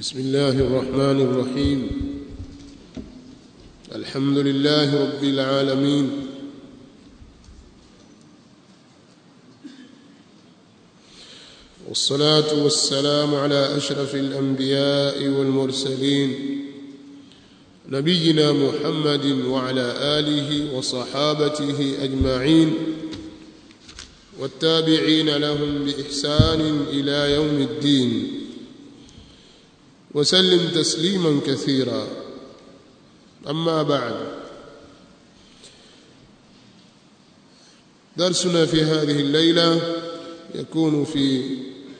بسم الله الرحمن الرحيم الحمد لله رب العالمين والصلاة والسلام على أشرف الأنبياء والمرسلين نبينا محمد وعلى آله وصحابته أجمعين والتابعين لهم بإحسان إلى يوم الدين وسلم تسليما كثيرا أما بعد درسنا في هذه الليلة يكون في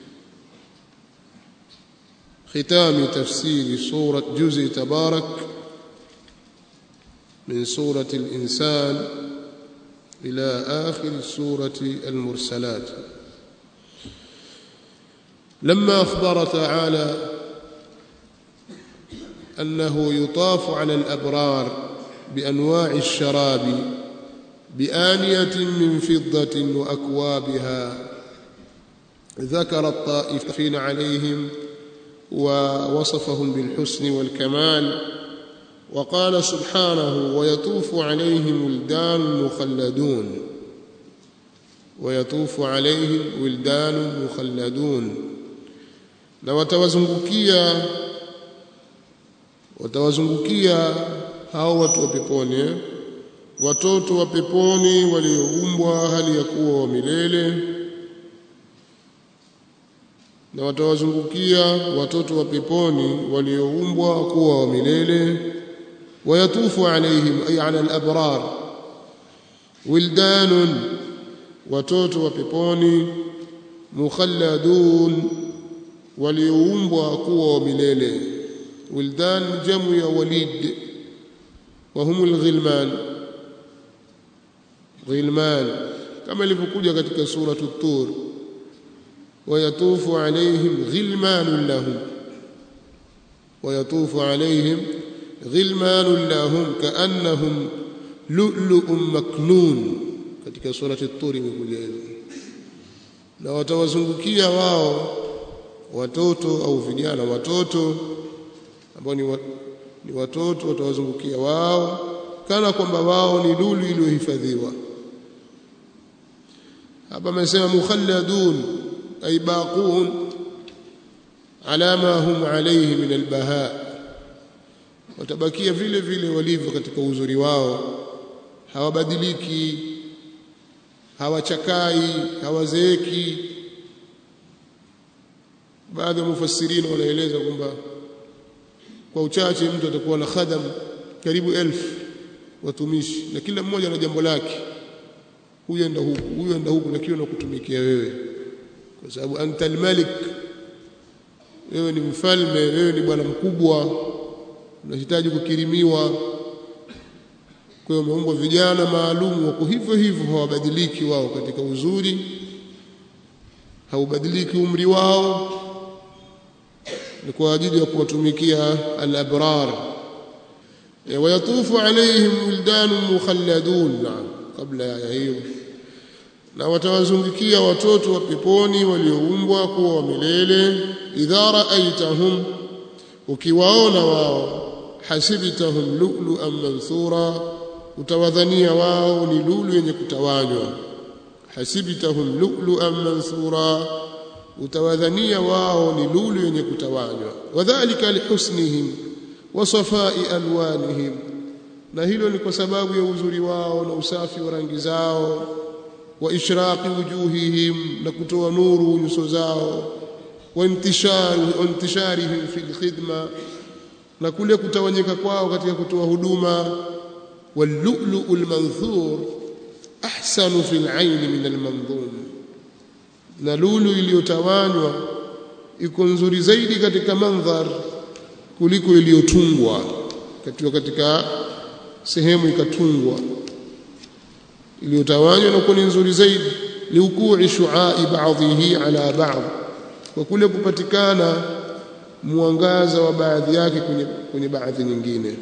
ختام تفسير سورة جزء تبارك من سورة الإنسان إلى آخر سورة المرسلات لما أخبر تعالى أنه يطاف على الأبرار بأنواع الشراب بآنية من فضة وأكوابها ذكر الطائفين عليهم ووصفهم بالحسن والكمال وقال سبحانه ويطوف عليهم ولدان مخلدون ويطوف عليهم ولدان مخلدون na watawazungukia watawazungukia hao watu wa peponi watoto wa peponi walioumbwa hali ya kuwa wa milele na watawazungukia watoto wa peponi walioumbwa kuwa wa milele wayatufu alaihim ay ala al-abrar wildanun watoto wa peponi mukhalladun walioumbwa kuwa wa milele wildan jamu ya walid wa humul ghilman ghilman kama ilivyokuja katika sura at-tur ويطوف عليهم غلمان لهم ويطوف عليهم غلمان لهم كأنهم لؤلؤ مكنون katika surati at-tur imekuja hivyo na watawazungukia wao watoto au vijana watoto ambao ni, wa, ni watoto watawazungukia wao kana kwamba wao ni lulu iliyohifadhiwa hapa amesema mukhalladun ay baqun ala ma hum alayhi min albaha watabakia vile vile walivyo katika uzuri wao hawabadiliki hawachakai hawazeeki baadhi ya mufassirini wanaeleza kwamba kwa uchache mtu atakuwa na khadam karibu elfu watumishi na kila mmoja na jambo lake huyu enda huku huyu enda huku na kile unakutumikia wewe kwa sababu anta almalik wewe ni mfalme wewe ni bwana mkubwa unahitaji kukirimiwa kwa hiyo umeumbwa vijana maalum wako hivyo hivyo hawabadiliki wao katika uzuri haubadiliki umri wao ni kwa ajili ya kuwatumikia al-abrar wayatufu alaihim wildanun mukhalladun kabla ya hiyo na watawazungukia watoto wa peponi walioumbwa kuwa wa milele idha raaitahum ukiwaona wao hasibtahum lu'lu'an manthura utawadhania wao ni lulu yenye kutawanywa hasibtahum lu'lu'an manthura utawadhania wao ni lulu yenye kutawanywa wadhālika lihusnihim wa safai alwanihim na hilo ni kwa sababu ya uzuri wao na usafi wa rangi zao wa ishraqi wujuhihim na kutoa nuru nyuso zao wa intisharu wa intisharihim fil khidma na kule kutawanyika kwao katika kutoa huduma واللؤلؤ المنثور أحسن في العين من المنظوم na lulu iliyotawanywa iko nzuri zaidi katika mandhar kuliko iliyotungwa katika katika sehemu ikatungwa iliyotawanywa na kuwa ni nzuri zaidi liukui shuai baadhihi ala baadhi kwa kule kupatikana mwangaza wa baadhi yake kwenye, kwenye baadhi nyingine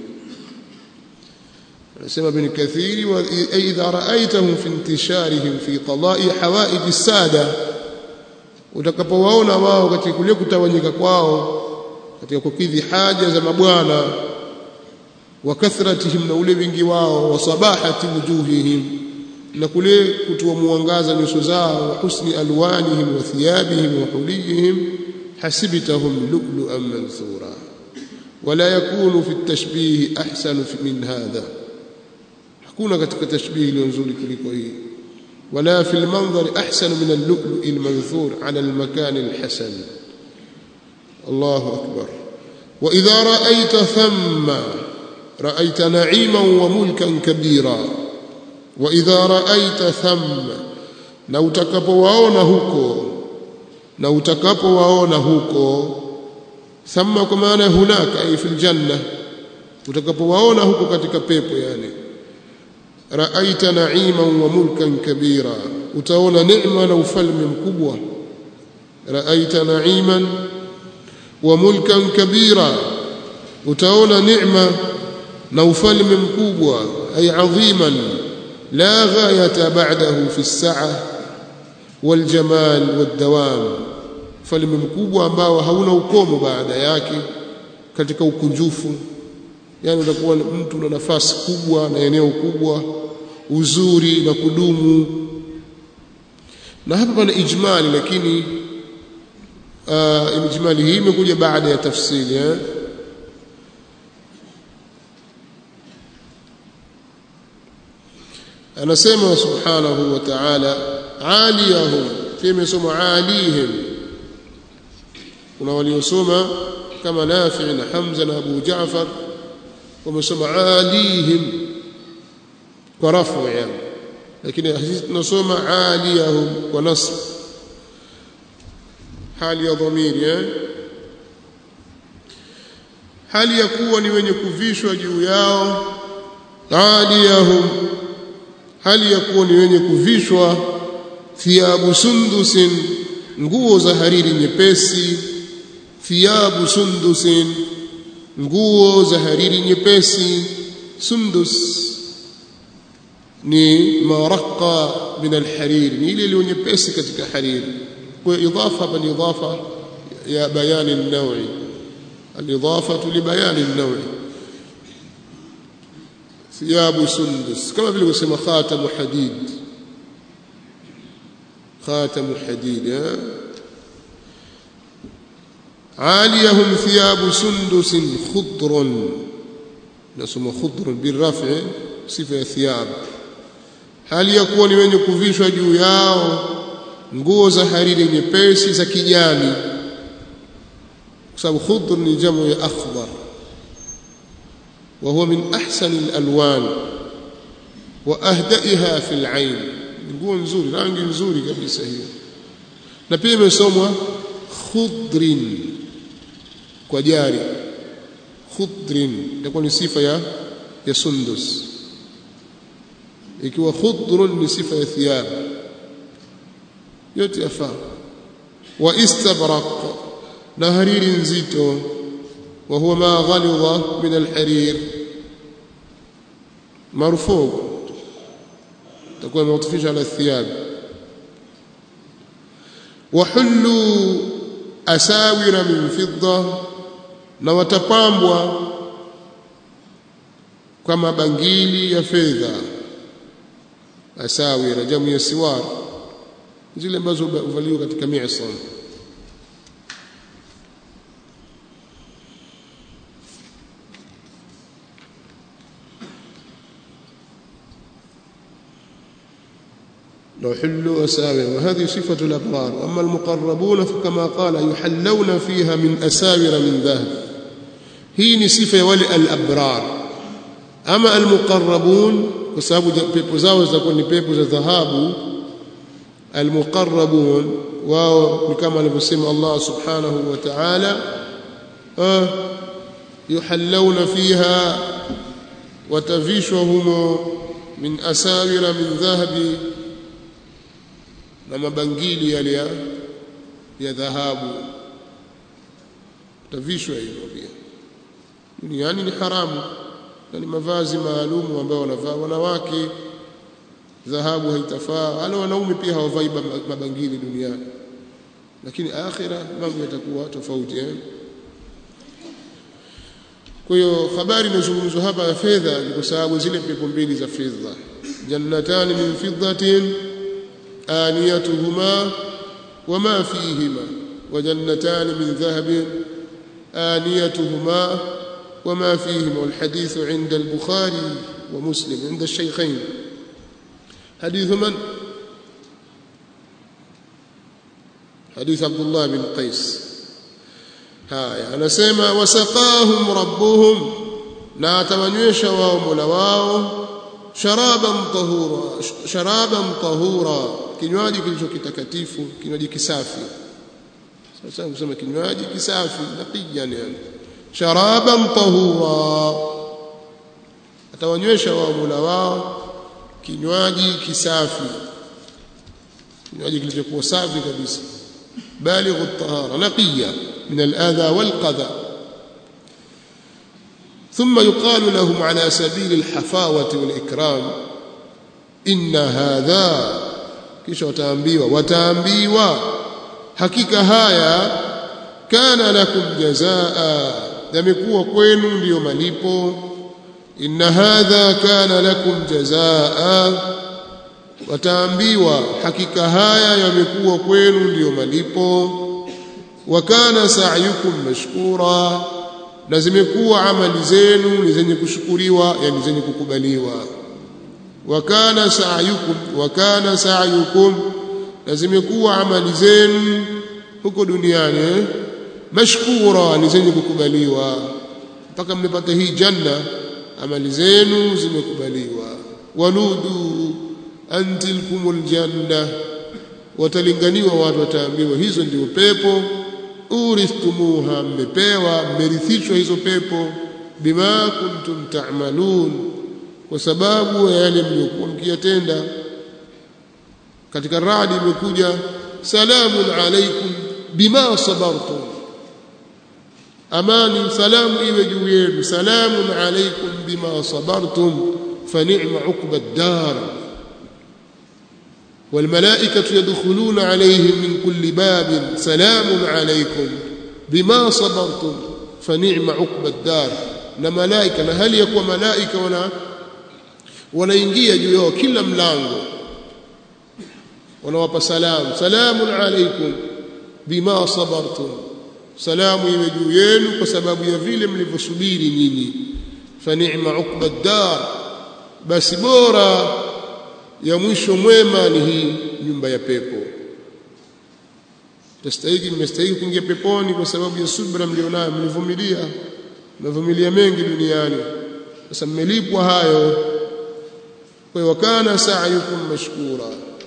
anasema ibn kathiri wa idha raaitahum fi intisharihim fi talai hawaij as-sada utakapowaona wao katika kule kutawanyika kwao katika kukidhi haja za mabwana wa kathratihim na ule wingi wao wa sabahati wujuhihim na kule kutoa mwangaza nyuso zao wa husni alwanihim wa thiyabihim wa huliyihim hasibtahum lu'lu'an manthura wala yakunu fi at-tashbih ahsan min hadha hakuna katika tashbih iliyo nzuri kuliko hii ولا في المنظر أحسن من اللؤلؤ المنثور على المكان الحسن الله أكبر وإذا رأيت ثم رأيت نعيما وملكا كبيرا وإذا رأيت ثم na utakapowaona huko na utakapowaona huko thamma kwa maana hunaka ay fil janna utakapowaona huko katika pepo yani raaita na'iman wa mulkan kabira utaona neema na ufalme mkubwa raaita na'iman wa mulkan kabira utaona neema na ufalme mkubwa ay adhiman la ghayata ba'dahu fi as-sa'a wal jamal wad dawam ufalme mkubwa ambao hauna ukomo baada yake katika ukunjufu yani utakuwa mtu na nafasi kubwa na eneo kubwa uzuri na kudumu na hapa pana ijmali lakini uh, ijmali hii imekuja baada ya tafsiri eh? anasema subhanahu wa ta'ala aliyahum pia imesoma alihim kuna waliosoma kama Nafi na Hamza na Abu Jaafar wamesoma alihim kwa rafu yani lakini sisi tunasoma aliyahum kwa nasb hali ya dhamiri eh hali ya kuwa ni wenye kuvishwa juu yao aliyahum hali ya kuwa ni wenye kuvishwa thiyabu sundusin nguo za hariri nyepesi thiyabu sundusin nguo za hariri nyepesi sundus ni maraqa min alharir ni ile iliyo nyepesi katika hariri kwa idafa hapa ni idafa ya bayani an-naw'i al-idafatu li bayani an-naw'i thiyabu sundus kama vile kusema khatamu hadid khatamu hadid عاليهم ثياب سندس خضر نسمى خضر بالرفع صفه ثياب hali ya kuwa ni wenye kuvishwa juu yao nguo za hariri nyepesi za kijani kwa sababu khudr ni jamu ya akhdar wa huwa min ahsani alalwan wa ahdaiha fi alain nguo nzuri rangi nzuri kabisa hiyo na pia imesomwa khudrin kwa jari khudrin itakuwa ni sifa ya ya sundus ikiwa khudrun ni sifa ya thiyab yote yafaa wa istabraq na hariri nzito wa huwa ma ghalidha min alharir marfu تكون موطفيش على الثياب وحلوا أساور من فضة na watapambwa kwa mabangili ya fedha asawira jamu ya siwar zile ambazo huvaliwa katika mi'sam لو حلوا أساور وهذه صفة الأبرار وأما المقربون فكما قال يحلون فيها من أساور من ذهب هي صفة ولي الأبرار أما المقربون وسبب pepo zao zitakuwa ni pepo za dhahabu almuqarrabun wao ni kama alivyosema Allah subhanahu wa ta'ala yuhallawna fiha watavishwa humo min asawira min dhahabi na mabangili yale ya ya dhahabu tavishwa hivyo pia duniani ni haramu na ni mavazi maalumu ambayo wanavaa wanawake dhahabu haitafaa wala wanaume pia hawavai mabangili duniani lakini akhira mambo yatakuwa tofauti eh kwa hiyo habari inazungumzwa hapa ya fedha ni kwa sababu zile pepo mbili za fedha jannatani min fiddatin aniyatuhuma wama fihima wa jannatani min dhahabin aniyatuhuma وما فيهما والحديث عند البخاري ومسلم عند الشيخين حديث من حديث عبد الله بن قيس haya anasema wasaqahum rabbuhum na atawanywesha wao mola wao sharaban tahura sharaban tahura kinywaji kilichokitakatifu kinywaji kisafi sasa kusema kinywaji kisafi naqiyan yani sharaban tahura atawanywesha wao mola wao kinywaji kisafi kinywaji kilichokuwa safi kabisa balighu at-tahara naqiya من الأذى والقذى ثم يقال لهم على سبيل الحفاوة والإكرام إن هذا kisha wataambiwa wataambiwa hakika haya kana lakum jazaa yamekuwa kwenu ndiyo malipo inna hadha kana lakum jazaa wataambiwa hakika haya yamekuwa kwenu ndiyo malipo wa kana sa'yukum mashkura na zimekuwa amali zenu ni zenye kushukuriwa yani zenye kukubaliwa wa kana sa'yukum wa kana sa'yukum na zimekuwa amali zenu huko duniani mashkura ni zenye kukubaliwa mpaka mmepata hii janna amali zenu zimekubaliwa wanudu antilkumul janna watalinganiwa watu wataambiwa hizo ndio pepo uristumuha mmepewa mmerithishwa hizo pepo bima kuntum ta'malun kwa sababu ya yale mliokuwa mkiyatenda katika radi imekuja salamun alaikum bima sabartum amani salamu iwe juu yenu salamun alaikum bima sabartum fa ni'ma uqba ad-dar والملائكة يدخلون عليهم من كل باب سلام عليكم بما صبرتم فنعم عقب الدار na malaika na hali ya kuwa malaika wana wanaingia juu yao kila mlango wanawapa salamu salamun alaikum bima sabartum salamu iwe juu yenu kwa sababu ya vile mlivyosubiri nyinyi fa ni'ma uqba dar basi bora ya mwisho mwema ni hii nyumba ya pepo tastahiki mmestahiki kuingia peponi kwa sababu ya subra mlionayo mlivumilia mmevumilia mengi duniani sasa mmelipwa hayo kwa hiyo kana sa'yukum mashkura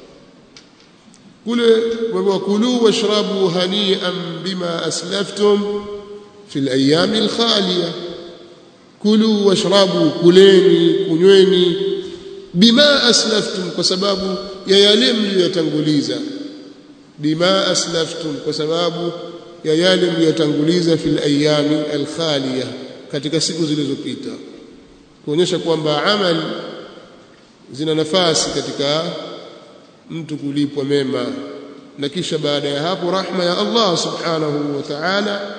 kule wakulu washrabu hani'an bima aslaftum fi al-ayami al-khaliya kulu washrabu kuleni kunyweni bima aslaftum kwa sababu ya yale mliyotanguliza bima aslaftum kwa sababu ya yale mliyotanguliza fil ayami alkhaliya katika siku zilizopita kuonyesha kwamba amali zina nafasi katika mtu kulipwa mema na kisha baada ya hapo rahma ya Allah subhanahu wa ta'ala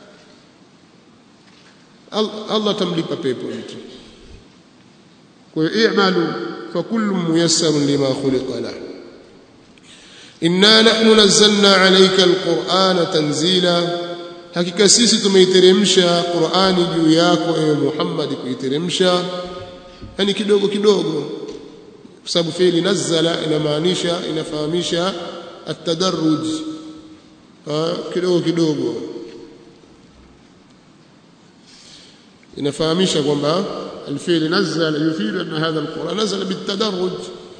Allah tamlipa pepo mtu kwa hiyo i'malu fa kullu muyassarun lima khuliqa lahu inna nahnu nazzalna alayka alqur'ana tanzila hakika sisi tumeiteremsha qur'ani juu yako ewe Muhammad kuiteremsha yani kidogo kidogo kwa sababu fi'li nazzala inamaanisha inafahamisha at-tadarruj kidogo kidogo inafahamisha kwamba الفعل نزل يفيد أن هذا القرآن نزل بالتدرج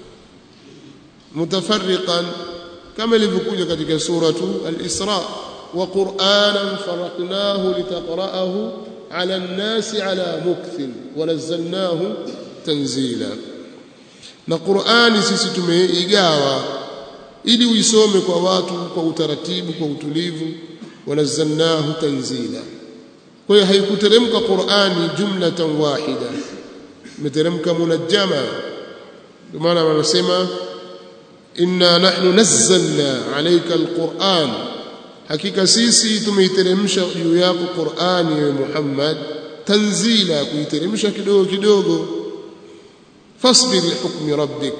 متفرقا كما لذكوجة كتك سورة الإسراء وقرآنا فرقناه لتقرأه على الناس على مكث ونزلناه تنزيلا na Qur'ani sisi tumeigawa ili uisome kwa watu kwa utaratibu kwa utulivu wanazzalnahu tanzila kwa hiyo haikuteremka Qur'ani jumlatan wahida imeteremka munajjama ndio maana wanasema inna nahnu nazzalna alayka alquran hakika sisi tumeiteremsha juu yako Qur'ani ya Muhammad tanzila kuiteremsha kidogo kidogo fasbir lihukmi rabbik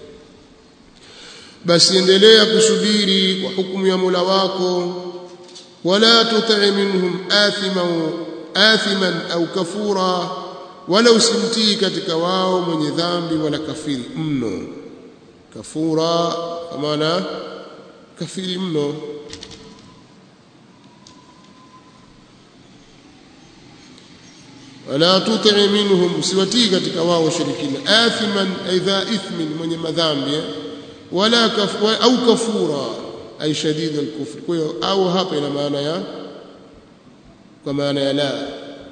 basi endelea kusubiri kwa hukumu ya Mola wako wala tuti minhum athiman athiman au kafura wala usimtii katika wao mwenye dhambi wala kafiri mno kafura kwa maana kafiri mno wala tuti minhum usiwatii katika wao washirikina athiman aidha ithmin mwenye madhambi wala kaf, au kafura ay shadid al-kufr kwa hiyo au hapa ina maana ya kwa maana ya la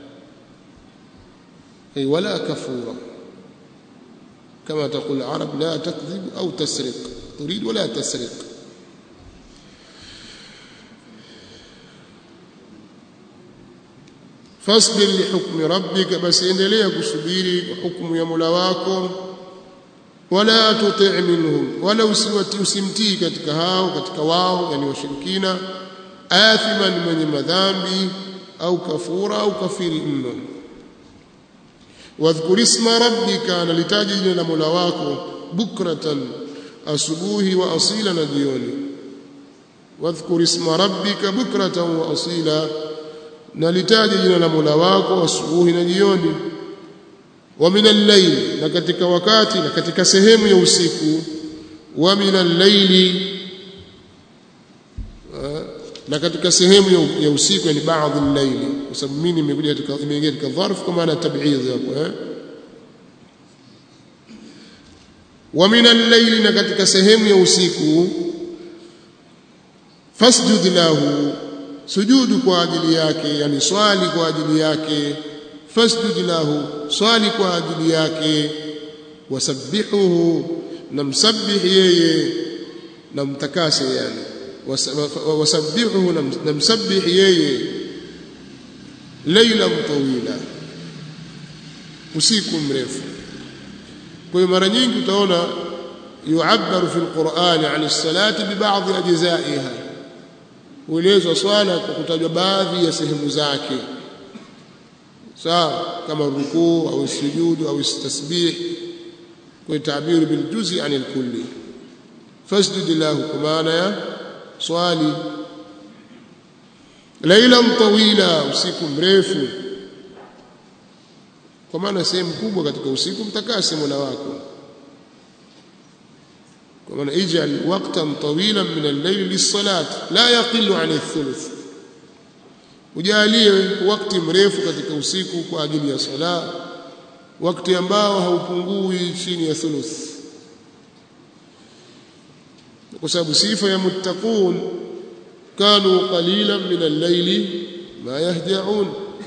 ay wala kafura كما تقول العرب لا تكذب أو تسرق تريد ولا تسرق فاصبر لحكم ربك بس endelea kusubiri hukumu ya Mola wako wala tuti' minhum wala usiwati usimtii katika hao katika wao yani washirikina athiman mwenye madhambi au kafura au kafiri mno wadhkur isma rabbika nalitaji jina la Mola wako bukratan asubuhi wa asila na jioni wadhkur isma rabbika bukratan wa asila nalitaji jina la Mola wako asubuhi na jioni wa min al-layl na katika wakati na katika sehemu ya usiku wa min al-layli na katika sehemu ya usiku yani baadhi al-layli kwa sababu mimi nimekuja katika imeingia katika dharf kwa maana tab'idh hapo eh wa min al-layli na katika sehemu ya usiku fasjud lahu sujudu kwa ajili yake yani swali kwa ajili yake fasjud lahu swali kwa ajili yake wasabbihuhu namsabbih yeye namtakase yani wasabbihuhu namsabbih yeye laylan tawila usiku mrefu kwa hiyo mara nyingi utaona yu'abbaru fi al-Qur'ani 'an as-salati bi ba'd ajza'iha huelezwa swala kwa kutajwa baadhi ya sehemu zake sawa kama rukuu au sujudu au tasbih kwa tabiru bil juz'i anil kulli fasjud lahu kwa maana ya swali lailan tawila usiku mrefu kwa maana sehemu kubwa katika usiku mtakase Mola wako kwa maana ij'al waqtan tawilan min al-layl lis-salat la yaqilu 'an ath-thuluth ujalie wakati mrefu katika usiku kwa ajili ya sala wakati ambao haupungui chini ya thuluth kwa sababu sifa ya muttaqun kanu qalilan min al-layli ma yahja'un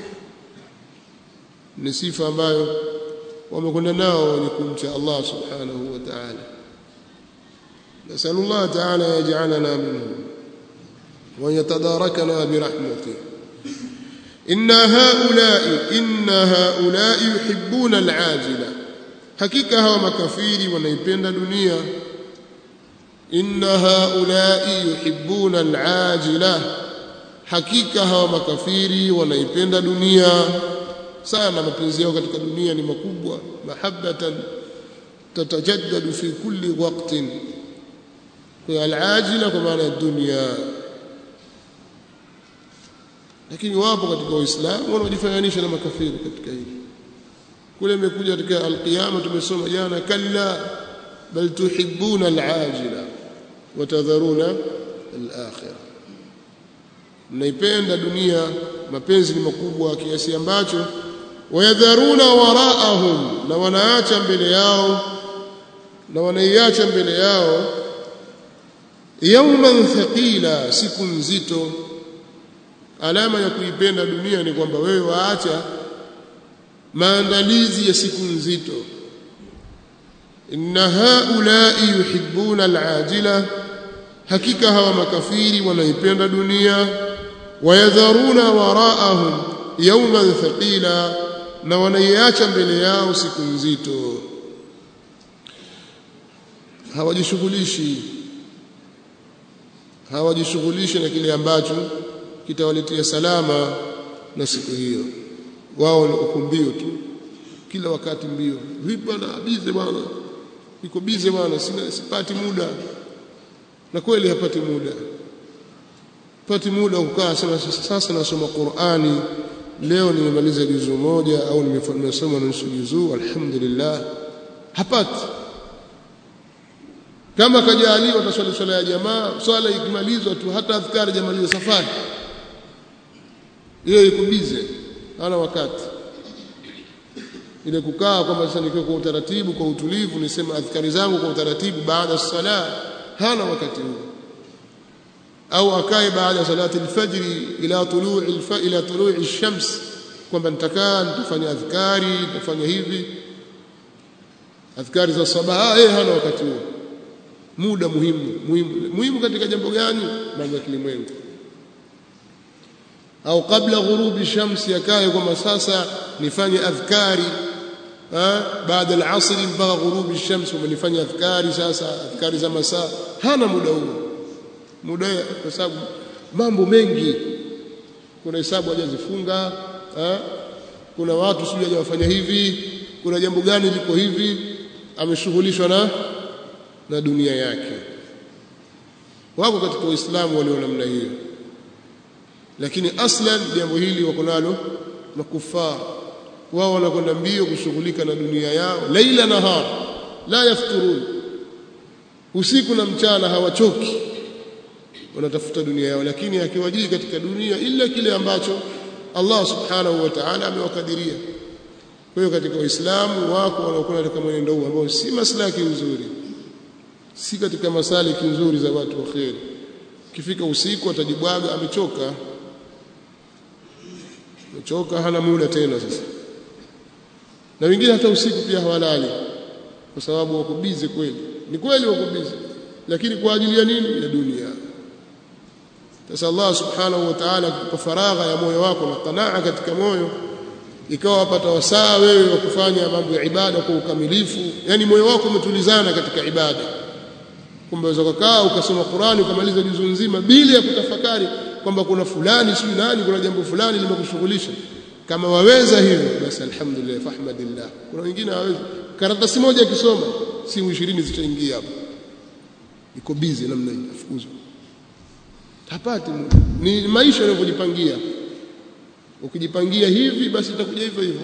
ni sifa ambayo wamekwenda nao wenye kumcha Allah subhanahu wa ta'ala نسأل الله تعالى يجعلنا منهم ويتداركنا برحمته إن هؤلاء إن هؤلاء يحبون العاجلة حقيقة هو مكفير ونيبين دنيا إن هؤلاء يحبون العاجلة حقيقة هو مكفير ونيبين دنيا sana mapenzi yao katika dunia ni makubwa mahabbatan tatajaddadu fi kulli waqtin kwa alajila kwa maana ya dunia lakini wapo katika waislamu wanaojifananisha na makafiri katika hili kule imekuja katika alqiyama tumesoma jana kalla bal tuhibbuna alajila watadharuna alakhirah mnaipenda dunia mapenzi ni makubwa kiasi ambacho wayadharuna waraahum na wanaacha mbele yao na wanaiacha mbele yao yawman thaqila siku nzito alama ya kuipenda dunia ni kwamba wewe waacha maandalizi ya siku nzito inna haulai yuhibbuna alajila hakika hawa makafiri wanaipenda dunia wayadharuna waraahum yawman thaqila na wanaiacha mbele yao siku nzito hawajishughulishi hawajishughulishi na kile ambacho kitawaletea salama na siku hiyo wao uko mbio tu kila wakati mbio vipi bwana bize bwana niko bize bwana sina sipati muda na kweli hapati muda pati muda kukaa sema sasa nasoma Qur'ani leo nimemaliza juzu moja au nimesoma nusu juzu alhamdulillah hapati kama kajaliwa taswali swala ya jamaa swala ikimalizwa tu hata adhkari jamaliza safari hiyo iko bize hana wakati ile kukaa kwamba sasa nikiwa kwa utaratibu kwa utulivu nisema adhkari zangu kwa utaratibu baada ya sala hana wakati huo au akae baada ya salati alfajri ila tulu'i ila tulu'i ash-shams kwamba nitakaa nitafanya adhkari nitafanya hivi adhkari za sabaha eh hana wakati huo muda muhimu muhimu muhimu katika jambo gani mambo ya kilimwengu au kabla ghurubi shamsi akae kwamba sasa nifanye adhkari baada al-asr mpaka ghurubi shams umenifanya adhkari sasa adhkari za masaa hana muda huo muda kwa sababu mambo mengi kuna hesabu hajazifunga kuna watu sijui hajawafanya hivi kuna jambo gani liko hivi ameshughulishwa na na dunia yake wako katika Uislamu walio namna hiyo lakini aslan jambo hili wako nalo makufar wao wanakwenda mbio kushughulika na dunia yao laila nahar la yafturun usiku na mchana hawachoki wanatafuta dunia yao lakini akiwajii katika dunia ila kile ambacho Allah subhanahu wa ta'ala amewakadiria kwa hiyo katika Uislamu wako wanaokuwa katika mwenendo huu ambao si maslaki nzuri si katika masaliki nzuri za watu wa kheri kifika usiku atajibwaga amechoka amechoka hana muda tena sasa na wengine hata usiku pia hawalali kwa sababu wako bize kweli ni kweli wako bize lakini kwa ajili ya nini ya dunia sasa Allah subhanahu wa ta'ala kwa faragha ya moyo wako na qanaa katika moyo ikawa wapata wasaa wewe wa kufanya mambo ya ibada kwa ukamilifu yani moyo wako umetulizana katika ibada kumbe unaweza kukaa ukasoma Qur'ani ukamaliza juzu nzima bila ya kutafakari kwamba kuna fulani si nani kuna jambo fulani limekushughulisha kama waweza hivyo basi alhamdulillah fahmadillah kuna wengine hawezi karatasi moja akisoma simu 20 zitaingia hapo iko busy namna hii afukuzwa hapati ni maisha yanavyojipangia ukijipangia hivi basi itakuja hivyo hivyo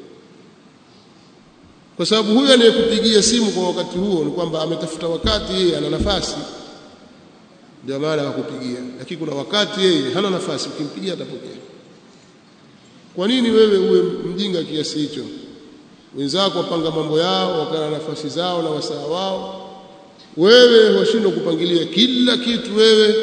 kwa sababu huyo anayekupigia simu kwa wakati huo ni kwamba ametafuta wakati yeye ana nafasi ndio maana akakupigia lakini kuna wakati yeye hana nafasi ukimpigia atapokea kwa nini wewe uwe mjinga kiasi hicho wenzako wapanga mambo yao wakana nafasi zao na wasaa wao wewe washindwa kupangilia kila kitu wewe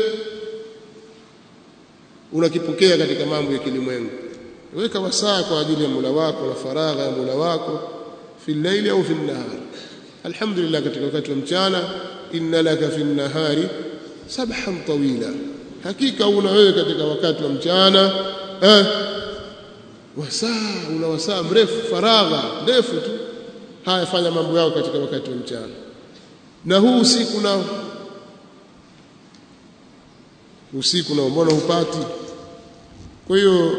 unakipokea katika mambo ya kilimwengu weka wasaa kwa ajili ya Mola wako na faragha ya Mola wako fi llaili au fi nahar alhamdulillah katika wakati wa mchana inna laka fi nahari sabhan tawila hakika una wewe katika wakati wa mchana eh, wasaa una wasaa mrefu faragha ndefu tu haya fanya mambo yao katika wakati wa mchana na huu usiku nao usiku nao mbona hupati kwa hiyo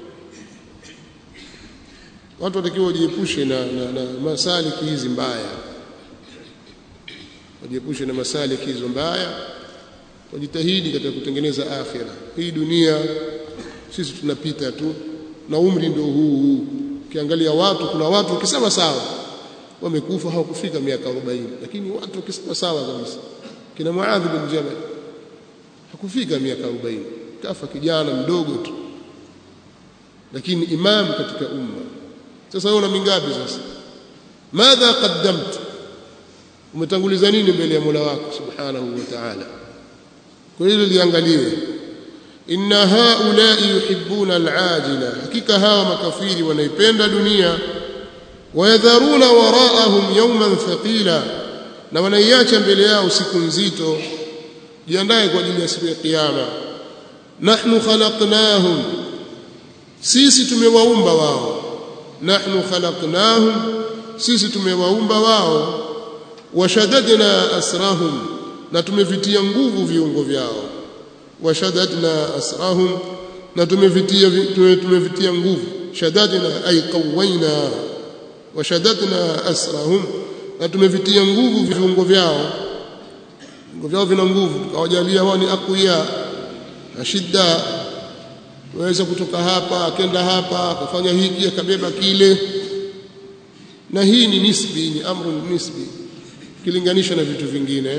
watu watakiwa wajiepushe na, na, na masaliki hizi mbaya wajiepushe na masaliki hizo mbaya wajitahidi katika kutengeneza akhira hii dunia sisi tunapita tu na umri ndio huu huu ukiangalia watu kuna watu ukisema sawa wamekufa hawakufika miaka 40 lakini watu ukisema sawa kabisa kina Muadh bin Jabal hakufika miaka 40 kafa kijana mdogo tu lakini imam katika umma sasa wewe una mingapi sasa madha qaddamt umetanguliza nini mbele ya Mola wako subhanahu wa ta'ala kwa hilo liangaliwe inna haulai yuhibbuna alajila hakika hawa makafiri wanaipenda dunia wayadharuna waraahum yawman thaqila na wanaiacha mbele yao siku nzito jiandae kwa ajili ya siku ya kiyama nahnu khalaqnahum sisi tumewaumba wao nahnu khalaqnahum sisi tumewaumba wao washadadna asrahum na tumevitia nguvu viungo vyao washadadna asrahum na tumevitia tumevitia nguvu shadadna ay qawaina wa shadadna asrahum na tumevitia nguvu viungo vyao viungo vyao vina nguvu tukawajalia wao ni aqwiya na shidda waweza kutoka hapa akenda hapa akafanya hiki akabeba kile na hii ni nisbi ni amru nisbi kilinganisha na vitu vingine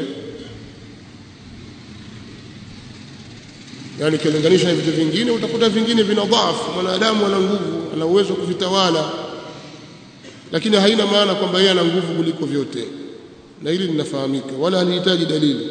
yani kilinganisha na vitu vingine utakuta vingine vina dhaifu mwanadamu ana nguvu ana uwezo kuvitawala lakini haina maana kwamba yeye ana nguvu kuliko vyote na hili linafahamika wala halihitaji dalili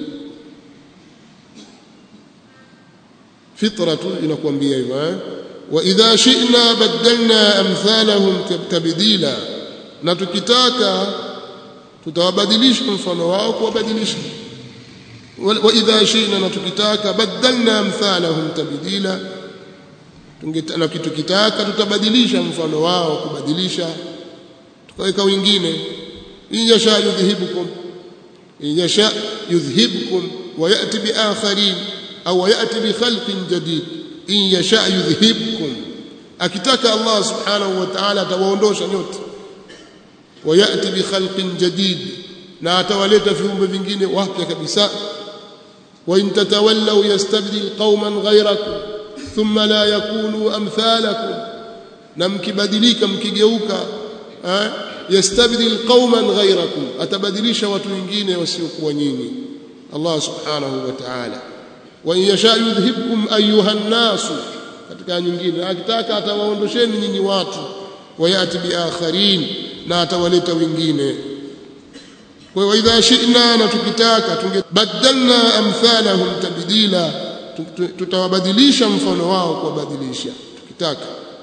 fitra tu inakuambia hivyo eh wa idha shi'na badalna amthalahum tabdila na tukitaka tutawabadilisha mfano wao kuwabadilisha wa idha shi'na na tukitaka badalna amthalahum tabdila na tukitaka tutabadilisha mfano wao kubadilisha tukaweka wengine in yasha yudhhibukum in yasha yudhhibukum wa yati bi akharin au yati bi khalqin jadid in yasha yudhhibukum akitaka Allah subhanahu wa ta'ala atawaondosha nyote wa yati bi khalqin jadid na atawaleta viumbe vingine wapya kabisa wa in tatawallaw yastabdil qauman ghayrakum thumma la yakunu amthalakum na mkibadilika mkigeuka yastabdil qauman ghayrakum atabadilisha watu wengine wasiokuwa nyinyi Allah subhanahu wa ta'ala wa in yasha yudhhibkum ayuha an-nas katika nyingine akitaka atawaondosheni nyinyi watu wayati bi akharin na atawaleta wengine kwa hiyo idha shi'na na tukitaka tungebadalna amthalahum tabdila tutawabadilisha mfano wao kuwabadilisha tukitaka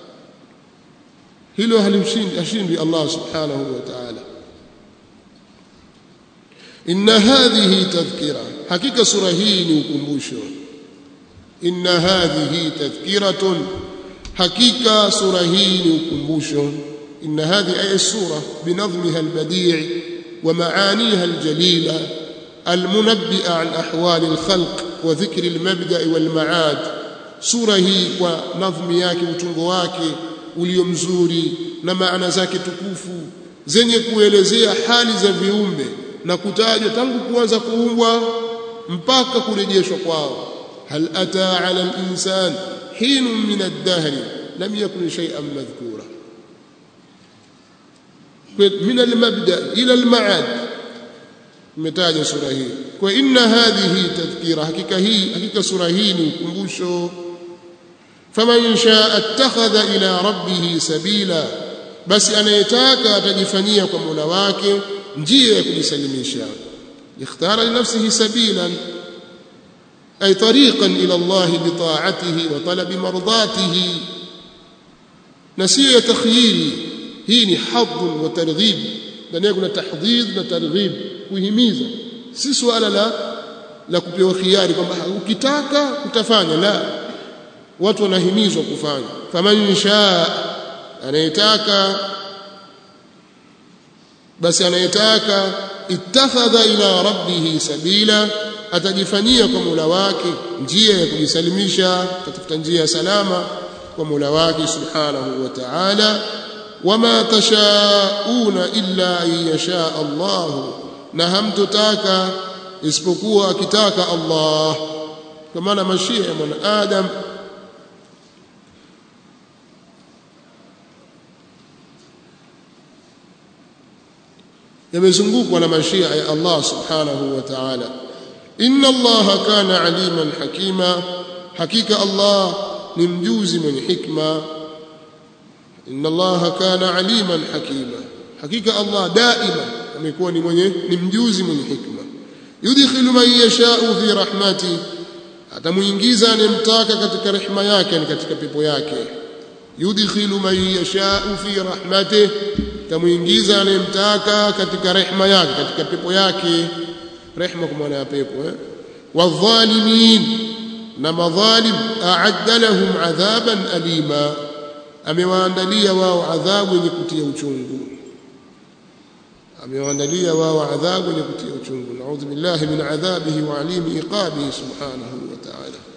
hilo halimshindi ashindi Allah subhanahu wa ta'ala inna hadhihi tadhkira hakika sura hii ni ukumbusho inna hadhihi tadhkiratun hakika sura hii ni ukumbusho inna hadhihi ay sura binadhmiha albadi' wa ma'aniha aljalila المنبئة عن أحوال الخلق وذكر المبدأ والمعاد سورة هي ونظم yake utungo wake ulio mzuri na maana zake tukufu zenye kuelezea hali za viumbe na kutajwa tangu kuanza kuumbwa mpaka kurejeshwa kwao hal ata ala al-insan hin min ad-dahr lam yakun shay'an madhkura min al-mabda ila al-ma'ad umetaja sura hii kwa inna hadhihi tadhkira hakika hii hakika sura hii ni ukumbusho faman shaa attakhadha ila rabbih sabila basi anayetaka atajifanyia kwa Mola wake njia ya kujisalimisha ikhtara li nafsihi sabilan ay tariqan ila Allah bi ta'atihi wa talab mardatihi na sio ya takhyiri hii ni hadd wa targhib ndani kuna tahdhid na targhib kuhimiza si swala la la kupewa khiari kwamba ukitaka utafanya la watu wanahimizwa kufanya faman shaa anayetaka basi anayetaka ittakhadha ila rabbih sabila atajifanyia kwa Mola wake njia ya kujisalimisha kutafuta njia ya salama kwa Mola wake subhanahu wa ta'ala wama tashauna illa an yasha Allah na hamtotaka isipokuwa akitaka Allah kwa maana mashia ya mwanadamu yamezungukwa na mashia ya Allah subhanahu wa ta'ala inna Allah kana aliman hakima hakika Allah ni mjuzi mwenye hikma inna Allah kana aliman hakima hakika Allah daima amekuwa ni mwenye ni mjuzi mwenye hikma yudkhilu man yasha'u fi rahmati atamuingiza anemtaka katika rehema yake ni katika pepo yake yudkhilu man yasha'u fi rahmatihi tamuingiza anemtaka katika rehema yake katika pepo yake rehema kwa maana ya pepo eh wadhalimin na madhalim a'adda lahum adhaban alima amewaandalia wao adhabu yenye kutia uchungu amewaandalia wao adhabu yenye kutia uchungu naudhu billahi min adhabihi wa alimi iqabihi subhanahu wa ta'ala